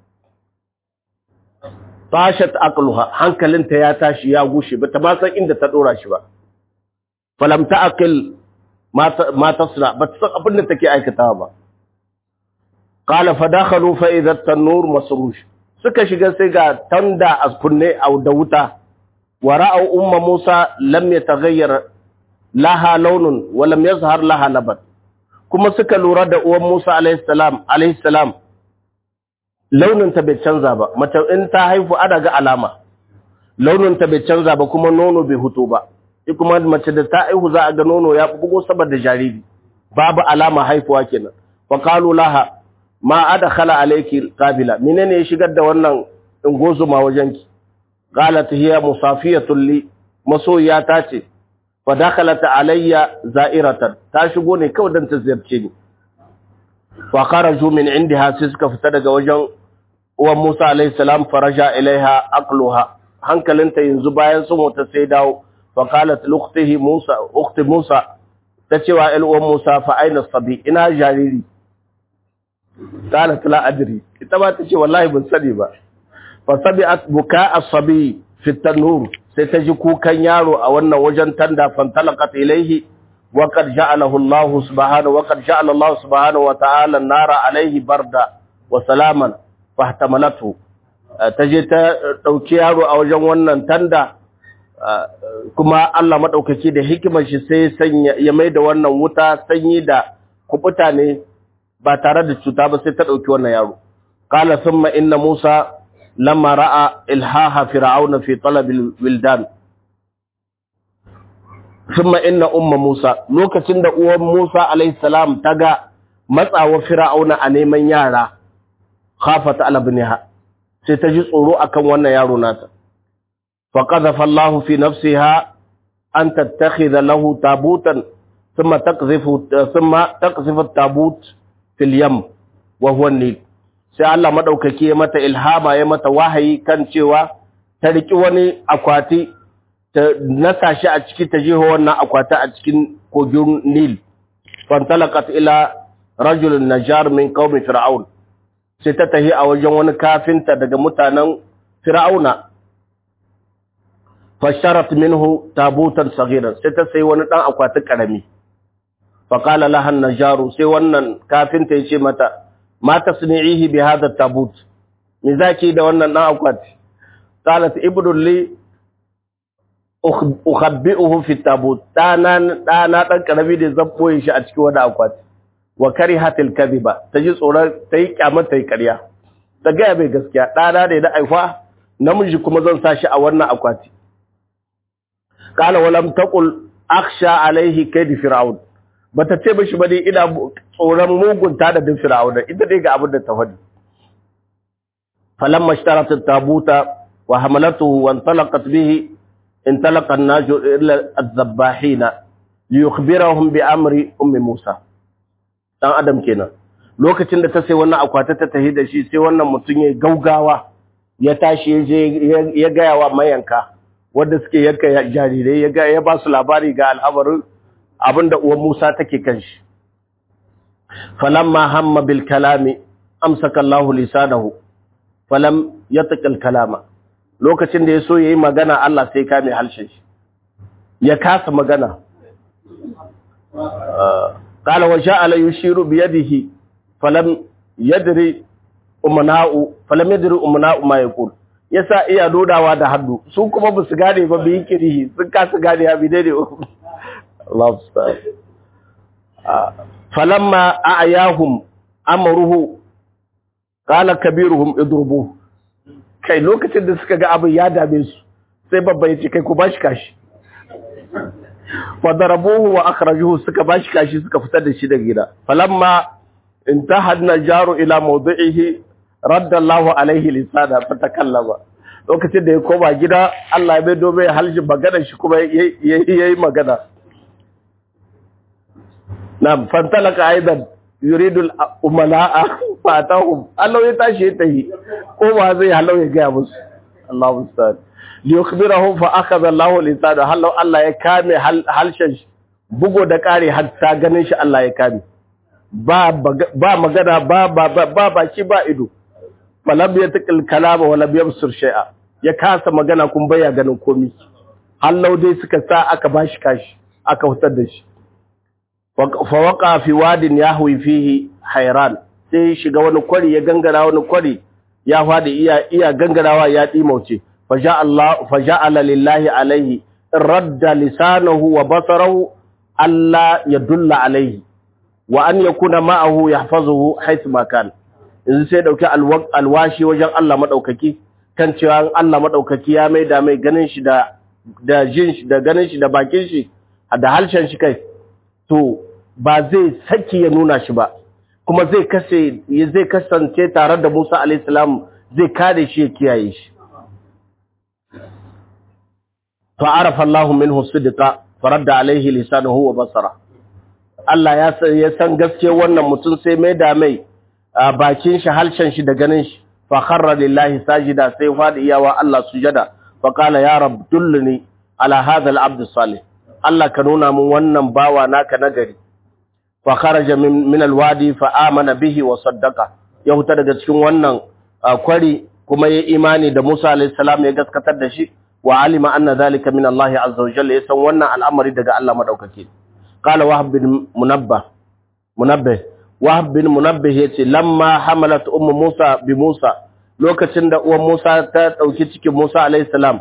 tashat aqluha hankalinta ya tashi ya gushe bata ma san inda ta dora shi ba falam ta'qil ma tasna bata san abin da take aikatawa ba qala fa dakhalu fa idha at-tanur masrush suka shiga sai ga tanda a kunne da wuta wa ra'aw umma Musa lam yataghayyar laha launun wa lam yazhar laha laban kuma suka lura da uwan Musa alayhi salam alayhi salam launin ta bai canza ba mace in ta haifu ana ga alama launin ta bai canza ba kuma nono bai huto ba kuma mace da ta haihu za a ga nono ya bugo saboda jariri babu alama haifuwa kenan fa qalu laha ma adkhala alayki qabila menene ya shigar da wannan ingozuma wajenki qalat hiya musafiyatun li masoyiya ta ce fa dakhalat alayya za'iratan ta shigo ne kawai dan ta ziyarce ni fa kharaju min indiha sai suka fita daga wajen uwan Musa alayhi salam faraja ilaiha aqluha hankalinta yanzu bayan sun wata sai dawo fa qalat luqtihi Musa ukhti Musa ta cewa el uwan Musa fa aina sabi ina jariri qalat la adri ita ba ta ce wallahi ban sani ba fa sabi'at buka as-sabi fi tanur sai ta ji kukan yaro a wannan wajen tanda fantalaqat ilaihi wa qad ja'alahu Allah subhanahu wa qad ja'ala Allah subhanahu wa ta'ala an-nara alaihi barda wa salaman fahtamalathu ta je ta dauki yaro a wajen wannan tanda kuma Allah madaukaki da hikimar shi sai sanya ya maida wannan wuta sanyi da kubuta ne ba tare da cuta ba sai ta dauki wannan yaro qala thumma inna musa lamma ra'a ilhaha fir'auna fi talab wildan thumma inna umma musa lokacin da uwan musa alayhi salam ta ga matsawa fir'auna a neman yara khafat ala ibniha sai ta ji tsoro akan wannan yaro nata fa qadhafa Allah fi nafsiha an tattakhidha lahu tabutan thumma taqzifu thumma taqzifu at-tabut fil yam wa huwa an-nil sai Allah madaukake ya mata ilhama ya mata wahayi kan cewa ta riki wani akwati ta nasa shi a ciki ta jeho wannan akwati a cikin kogin Nil fantalaqat ila rajulun najar min qaumi fir'aun sai ta tahi a wajen wani kafinta daga mutanen fir'auna fasharat minhu tabutan saghiran sai ta sai wani dan akwati karami fa qala laha najaru sai wannan kafinta yace mata ma tasni'ihi bi hadha tabut me zaki da wannan dan akwati qalat ibnu li ukhabbi'uhu fi tabut dana dana dan karami da zan boye shi a cikin wani akwati wa karihatil kadhiba taji tsoron tayi kyamar tayi ƙarya ta ga bai gaskiya dana ne da aifa namiji kuma zan sa shi a wannan akwati qala walam taqul akhsha alaihi kayd fir'aun bata ce mishi ba dai ina tsoron mugunta da din fir'auna ita dai ga abin da ta faɗi falamma ishtarat at-tabuta wa hamalatuhu wa intalaqat bihi انطلق الناجو إلى الذباحين ليخبرهم بأمر أم موسى dan adam kenan lokacin da ta sai wannan akwata ta tahi da shi sai wannan mutum ya gaugawa ya tashi ya je ya gaya wa mayanka wanda suke yanka jarirai ya ga ya ba su labari ga al'amarin abinda uwan Musa take kan shi falamma hamma bil kalami amsaka Allahu lisanahu falam yatqal kalama lokacin da yaso yayi magana Allah sai kame halshen shi ya kasa magana qala wa ja'ala yushiru bi yadihi falam yadri umna'u falam yadri umna'u ma yaqul yasa iya dodawa da hannu su kuma ba su gane ba bi kirihi sun kasa gane ya bi daidai Allah subhanahu falamma a'yahum amruhu qala kabiruhum idrubu kai lokacin da suka ga abin ya dame su sai babba ya ce kai ku bashi kashi fadarabuhu wa akhrajuhu suka bashi kashi suka fitar da shi daga gida falamma intahadna jaru ila mawdi'ihi radda Allahu alaihi lisana fatakallama lokacin da ya koma gida Allah ya bai dobe halji magana shi kuma yayi magana Na'am, fantalaka aidan yuridu al-umala'a fatahum. Allah ya tashi ya tahi. Ko ba zai halau ya gaya musu. Allahu musta'an. Li yukhbirahum fa akhadha Allahu lisana halau Allah ya kame halshen shi. Bugo da kare hatta ganin shi Allah ya kame. Ba ba magana ba ba ba ba shi ba ido. Falam yatqil kalama wa lam yabsur shay'a. Ya kasa magana kun baya ganin komai. Hallau dai suka sa aka bashi kashi, aka hutar da shi. fawaka fi wadin ya hui fihi hairan sai shiga wani kwari ya gangara wani kwari ya fadi iya iya gangarawa ya dimauce faja Allah faja'ala lillahi alaihi radda lisanahu wa basarahu alla yadulla alaihi wa an yakuna ma'ahu yahfazuhu haythu ma kan yanzu sai dauki alwashi wajen Allah madaukaki kan cewa Allah madaukaki ya maida mai ganin shi da da jin shi da ganin shi da bakin shi da halshen shi kai to ba zai saki ya nuna shi ba kuma zai kase zai kasance tare da Musa alayhi salam zai kare shi ya kiyaye shi fa arafa Allahu minhu sidqa faradda alayhi lisanuhu wa basara Allah ya san ya san gaske wannan mutum sai mai da mai bakin shi halshen shi da ganin shi fa kharra lillahi sajida sai fadi iyawa Allah sujada fa qala ya rab dullni ala hadha al-abd salih Allah ka nuna mun wannan bawa naka nagari fa kharaja min, min alwadi fa amana bihi wa saddaqa ya huta daga cikin wannan kwari kuma ya imani da Musa alayhi salam ya gaskatar da shi wa alima anna zalika min Allah azza wa jalla ya san wannan al'amari daga Allah madaukake qala wahab bin munabbah munabbih wahab bin munabbih yace lamma hamalat ummu Musa bi Musa lokacin da uwan Musa ta dauki cikin Musa alayhi salam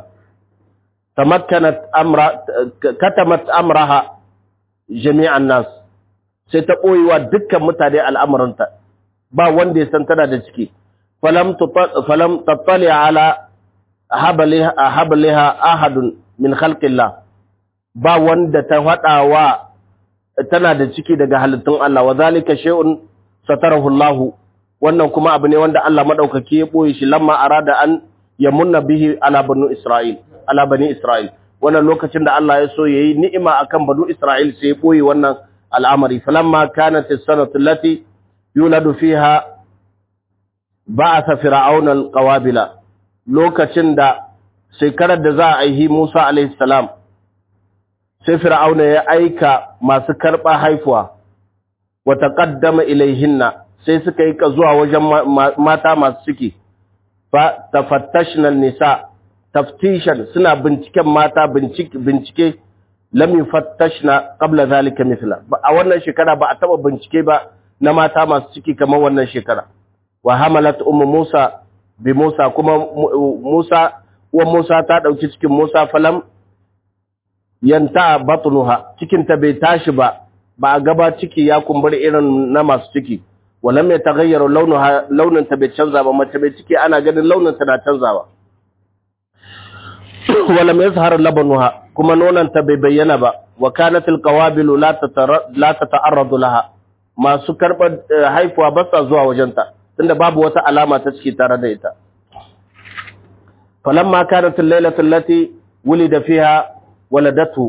tamakkanat amra katamat amraha jami'an nas sai ta boyewa dukkan mutane al'amuranta ba wanda ya san tana da ciki falam falam tattali ala habaliha habaliha ahadun min khalqillah ba wanda ta fadawa tana da ciki daga halittun Allah wa zalika shay'un satarahu Allah wannan kuma abu ne wanda Allah madaukake ya boye shi lamma arada an yamunna bihi ala banu Isra'il ala bani Isra'il wannan lokacin da Allah ya so yayi ni'ima akan banu Isra'il sai ya boye wannan al'amari falamma kanat as-sanatu allati yuladu fiha ba'atha fir'auna al-qawabila lokacin da shekarar da za a aihi Musa alayhi salam sai fir'auna ya aika masu karba haifuwa wa taqaddama ilayhinna sai suka yi ka zuwa wajen mata masu ciki fa tafattashna nisa taftishan suna binciken mata bincike bincike lam yufattashna qabla zalika mithla a wannan shekara ba a taba bincike ba na mata masu ciki kamar wannan shekara wa hamalat ummu Musa bi Musa kuma Musa uwan Musa ta dauki cikin Musa falam yanta batnuha cikin ta bai tashi ba ba a gaba ciki ya kumbura irin na masu ciki walam ya tagayyara launuha launin ta bai canza ba mace bai ciki ana ganin launin ta na canzawa walam yazhar labanuha kuma nonon ta bai bayyana ba wa kanat alqawabil la la tata'arradu laha masu karbar haifuwa ba sa zuwa wajenta tunda babu wata alama ta ciki tare da ita falamma kanat al-lailatu allati ولد فيها ولدته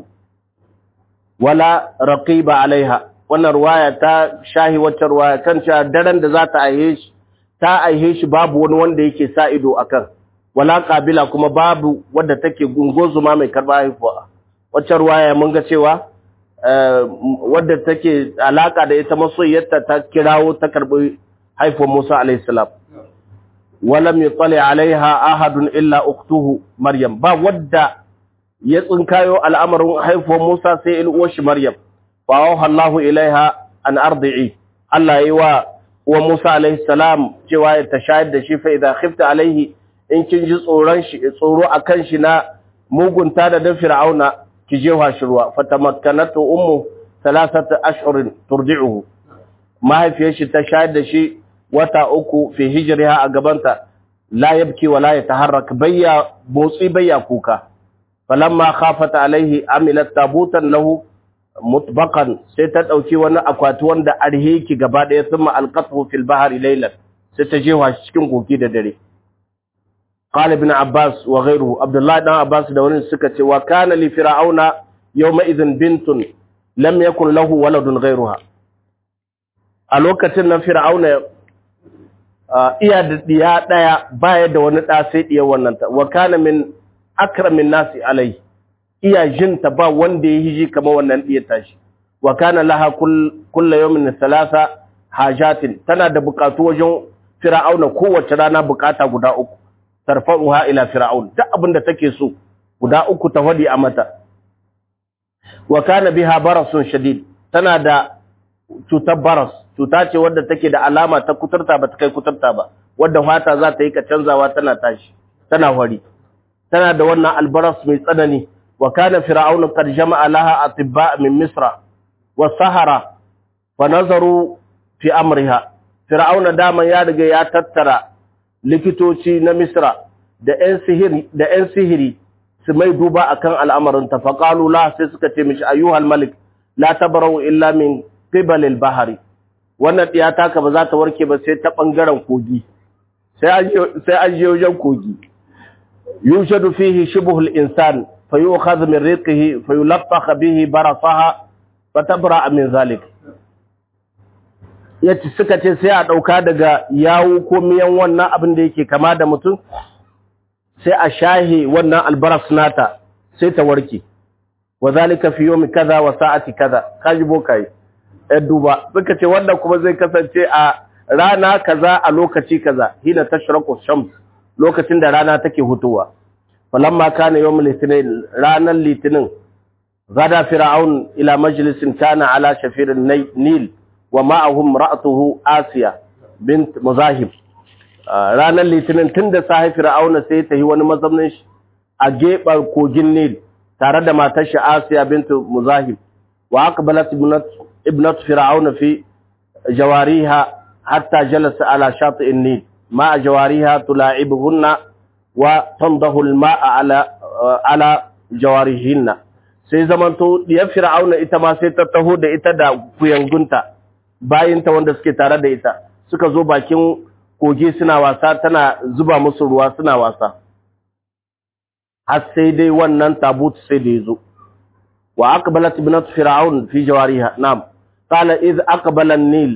ولا رقيب عليها wannan ruwaya ta shahi wacce ruwaya kan cewa daren da za ta aihe shi ta aihe shi babu wani wanda yake sa ido akan wala kabila kuma babu wadda take gungozuma mai karba haifuwa wacce ruwaya mun ga cewa wadda take alaka da ita masoyiyarta ta kirawo ta karbi haifuwar Musa alayhi salam walam yutali alaiha ahadun illa uktuhu maryam ba wadda ya tsinkayo al'amarin haifuwar Musa sai il uwar shi maryam fa auha Allahu ilaiha an ardi'i Allah yi wa uwar Musa alayhi salam cewa ya tashayar da shi fa idza khifta alaihi in kin ji tsoron shi tsoro akan shi na mugunta da dan fir'auna ki je wa shi ruwa fatamakkanatu ummu thalathata ashhurin turdi'uhu mahaifiyar shi ta shayar da shi wata uku fi hijriha a gabanta la yabki wala yataharrak bayya motsi bayya kuka falamma khafat alaihi amilat tabutan lahu mutbaqan sai ta dauki wani akwati wanda arhiki gaba daya thumma alqathu fil bahri laylan sai ta je wa shi cikin koki da dare قال ابن عباس وغيره عبد الله بن عباس da wani suka ce wa kana li fir'auna yawma idhin bintun lam yakun lahu waladun ghayruha a lokacin nan fir'auna iya da diya daya baya da wani da sai diya wannan ta wa kana min akramin nasi alai iya jinta ba wanda ya hiji kamar wannan diya tashi wa kana laha kullu yawmin thalatha hajatin tana da bukatu wajen fir'auna kowace rana bukata guda uku tarfa'uha ila fir'aun duk abinda take so guda uku ta wadi a mata wa kana biha barasun shadid tana da cutar baras cuta ce wadda take da alama ta kuturta ba ta kai kuturta ba wadda fata za ta yi ka canzawa tana tashi tana wari tana da wannan albaras mai tsanani wa kana fir'aun qad jama'a laha atibba min misra wa sahara fa nazaru fi amriha fir'auna daman ya riga ya tattara likitoci na Misra da ‘yan sihiri, da ‘yan sihiri su mai duba a kan al'amarinta, faƙalu la sai suka ce mishi ayyuhal malik, la tabarau illa min fibalil bahari, wannan ɗiyata ka ba za ta warke ba sai ta ɓangaren kogi, sai an je wajen kogi. Yushadu fihi shibuhul insan, fa yi wa min riqihi fa yi laffaka bihi barasaha, fa tabra min zalik. ya ci suka ce sai a ɗauka daga yawo ko miyan wannan abin da yake kama da mutum sai a shahe wannan albaras nata sai ta warke wa zalika fi yawmi kaza wa sa'ati kaza kaji bokai ɗan duba suka ce wannan kuma zai kasance a rana kaza a lokaci kaza hina tashraqu shams lokacin da rana take hutuwa falamma kana yawmul litinin ranar litinin gada fir'aun ila majlisin kana ala shafirin nil wa ma'ahum ra'atuhu Asiya bint Muzahib ranar litinin tunda sahi Fir'auna sai ta yi wani mazaunin shi a gebar kogin Nil tare da matar shi Asiya bint Muzahib wa aqbalat ibnat Fir'auna fi jawariha hatta jalasa ala shati'in Nil ma jawariha tula'ibuhunna wa tandahu al-ma'a ala ala jawarihinna sai zamanto diyar Fir'auna ita ma sai ta taho da ita da kuyangunta bayinta wanda suke tare da ita suka zo bakin kogi suna wasa tana zuba musu ruwa suna wasa har sai dai wannan tabut sai da yazo wa aqbalat ibnat fir'aun fi jawariha nam qala iz aqbala an-nil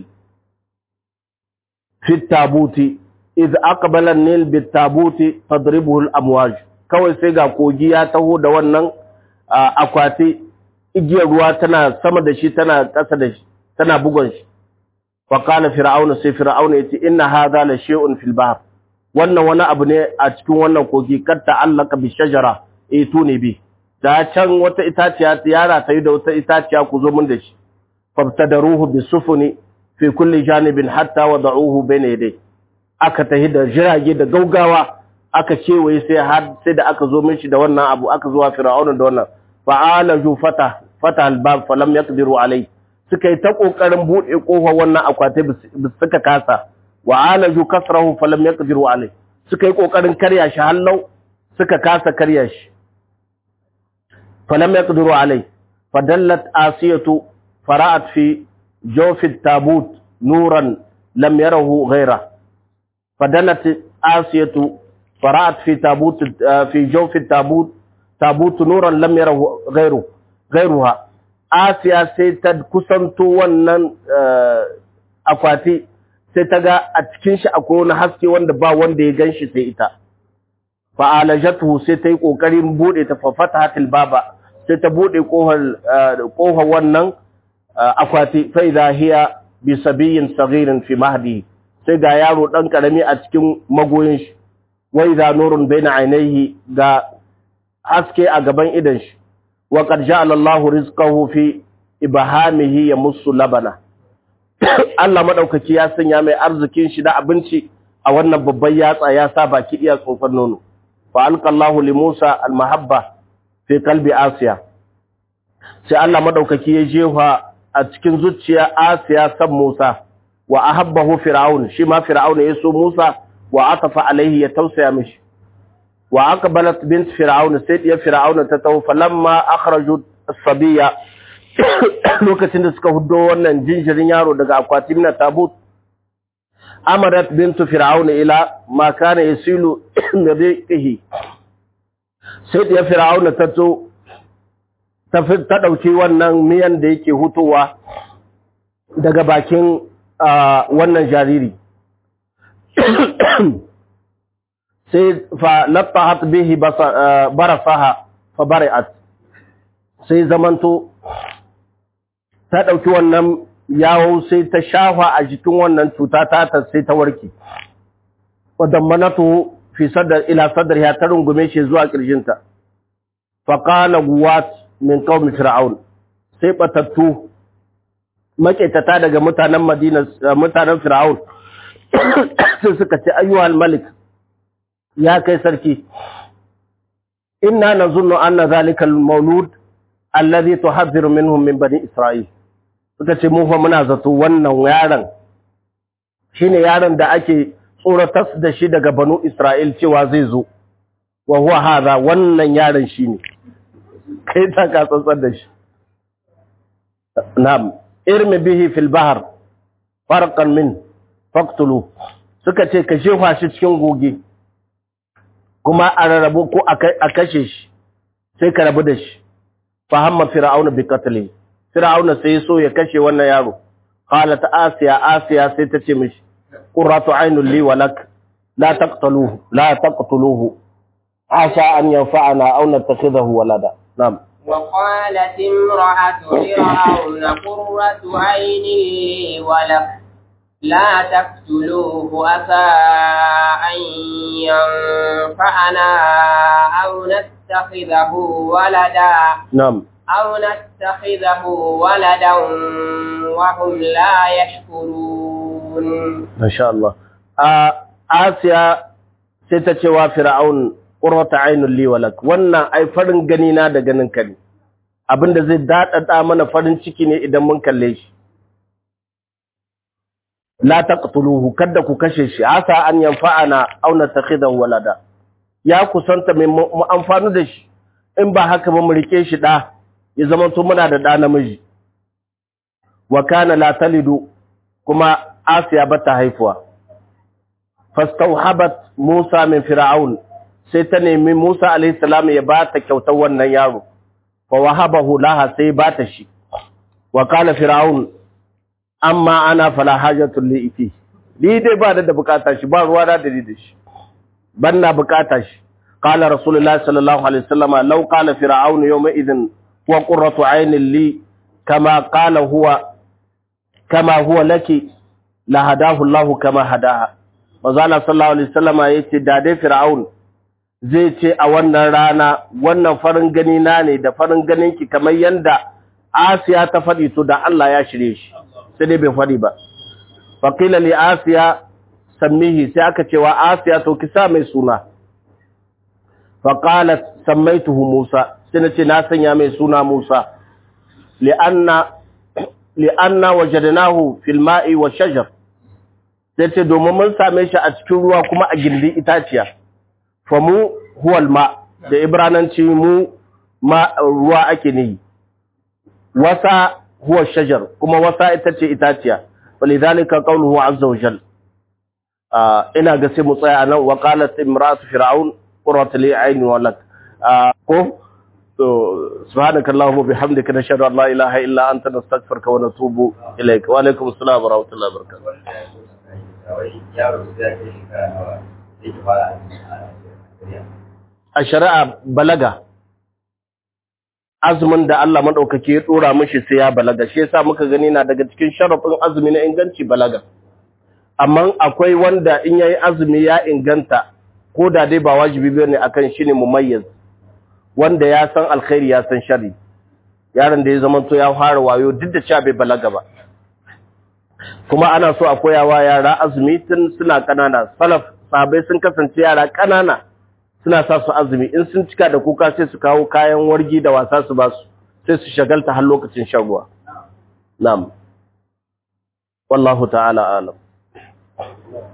fi tabuti iz aqbala an-nil bit tabuti tadribuhu al-amwaj kawai sai ga kogi ya taho da wannan akwati igiyar ruwa tana sama da shi tana ƙasa da shi tana bugon shi faƙala fir'auna sai fir'auna ya ce inna hadha la shay'un fil bahr wannan wani abu ne a cikin wannan kogi kad ta'allaka bi shajara eh tuni bi da can wata itaciya yara ta yi da wata itaciya ku zo mun da shi fabtadaruhu bi sufuni fi kulli janibin hatta wada'uhu bayna yaday aka tahi da jirage da gaugawa aka kewaye sai har sai da aka zo mishi da wannan abu aka zuwa fir'auna da wannan fa'alaju fata fata albab falam yaqdiru alai suka yi ta kokarin bude kofar wannan akwati suka kasa wa'alaju kasrahu falam yaqdiru alai suka yi kokarin karya shi hallau suka kasa karya shi falam yaqdiru alai fadallat asiyatu fara'at fi jawf at-tabut nuran lam yarahu ghayra fadallat asiyatu فرأت في تابوت في جوف التابوت tabutu nuran lam yarahu ghayru ghayruha asiya sai ta kusanto wannan akwati sai ta ga a cikin shi akwai wani haske wanda ba wanda ya ganshi sai ita fa alajatu sai ta yi kokarin bude ta fafata hatil baba sai ta bude kohar kohar wannan akwati fa idha hiya bi sabiyin saghirin fi mahdi sai ga yaro dan karami a cikin magoyin shi wa idha nurun baina ainihi ga haske a gaban idan shi wa qad ja'ala Allahu rizqahu fi ibhamihi yamussu labana Allah madaukaki ya sanya mai arzikin shi da abinci a wannan babban yatsa ya sa baki iya tsofar nono fa alqallahu li Musa almahabba fi qalbi Asiya sai Allah madaukaki ya jefa a cikin zuciya Asiya san Musa wa ahabbahu fir'aun shi ma fir'aun ya so Musa wa atafa alaihi ya tausaya mishi wa aqbalat bint fir'aun sai ya fir'aun ta tawo falamma akhraju as-sabiya lokacin da suka hudo wannan jinjirin yaro daga akwatin na tabut amarat bintu fir'aun ila ma kana yasilu nabihi sai ya fir'aun ta to ta ta dauki wannan miyan da yake hutowa daga bakin wannan jariri sai fa lattahat bihi barasaha fa bari'at sai zamanto ta ɗauki wannan yawo sai ta shafa a jikin wannan cuta ta ta sai ta warke wadda manatu fi sadar ila sadar ya ta rungume shi zuwa ƙirjinta faƙala guwat min qaumi fir'aun sai batattu maƙetata daga mutanen madina mutanen fir'aun sai suka ce ayyuhal malik ya kai sarki inna nazunnu anna zalika al-mawlud alladhi tuhadhiru minhum min bani isra'il suka ce mu fa muna zato wannan yaron shine yaron da ake tsoratar da shi daga banu Isra'il cewa zai zo wa huwa hadha wannan yaron shine kai ta ka tsantsar da shi na'am irmi bihi fil bahr farqan min faqtulu suka ce ka shefa shi cikin goge kuma a rarrabu ko a kashe shi sai ka rabu da shi fahamma fir'auna bi qatlihi Fir'auna sai so ya kashe wannan yaro. Qalat Asiya Asiya sai ta ce mishi qurratu aynul li wa lak la taqtuluhu la taqtuluhu asa an yanfa'ana aw nattakhidahu walada. Na'am. وقالت امرأة فرعون قرة عين لي ولك لا تقتلوه عسى أن ينفعنا أو نتخذه ولدا Na'am. أو نتخذه ولدا وهم لا يشكرون Masha Allah. A Asiya sai ta ce wa Fir'aun qurrata aynul li walak. Wannan ai farin gani na da ganin ka ne. Abinda zai dadada mana farin ciki ne idan mun kalle shi. La taqtuluhu kada ku kashe shi asa an yanfa'ana aw natakhidahu walada. Ya kusanta mai mu amfani da shi. In ba haka ba mu rike shi da ya zama to muna da da namiji. Wa kana la talidu kuma Asiya bata haifuwa. Fastauhabat Musa min Fir'aun sai ta nemi Musa alayhi salam ya bata kyautar wannan yaro. Fa wahabahu laha sai bata shi. Wa qala Fir'aun amma ana fala hajatu li ifi. Ni dai ba da bukata shi ba ruwa da dare da shi. Banna bukata shi. Qala Rasulullah sallallahu alaihi wasallam law qala Fir'aun yawma idhin wa qurratu aynin li kama qala huwa kama huwa laki la hadahu Allahu kama hadaha manzo Allah sallallahu alaihi wasallama yace da dai Fir'aun zai ce a wannan rana wannan farin gani na ne da farin ganin ki kamar yanda Asiya ta fadi to da Allah ya shirye shi sai dai bai fadi ba faqila li Asiya sammihi sai aka ce wa Asiya to ki sa mai suna faqalat sammaituhu Musa sai nace na sanya mai suna Musa li'anna li'anna wajadnahu fil ma'i wa shajar sai ce domin mun same shi a cikin ruwa kuma a gindin itaciya fa mu huwal ma da ibrananci mu ma ruwa ake ne wasa huwa shajar kuma wasa ita ce itaciya walidhalika qawluhu azza wa jal ina ga sai mu tsaya nan wa qalat imra'atu fir'aun qurrat li ayni wa lak ko so subhanakallahumma bihamdika nashhadu an la ilaha illa anta nastaghfiruka wa natubu ilaik wa alaikum assalam wa rahmatullahi wa barakatuh a shari'a balaga azumin da Allah madaukake ya dora mishi sai ya balaga shi yasa muka gani na daga cikin sharafin azumi na inganci balaga amma akwai wanda in yayi azumi ya inganta ko da dai ba wajibi bane akan shi ne mumayyiz wanda ya san alkhairi ya san shari yaron da ya zama to ya fara wayo duk da cewa bai balaga ba kuma ana so a koyawa yara azumi tun suna kanana salaf sahabbai sun kasance yara kanana suna sa su azumi in sun cika da kuka sai su kawo kayan wargi da wasa su ba su sai su shagalta har lokacin shan ruwa na'am wallahu ta'ala alam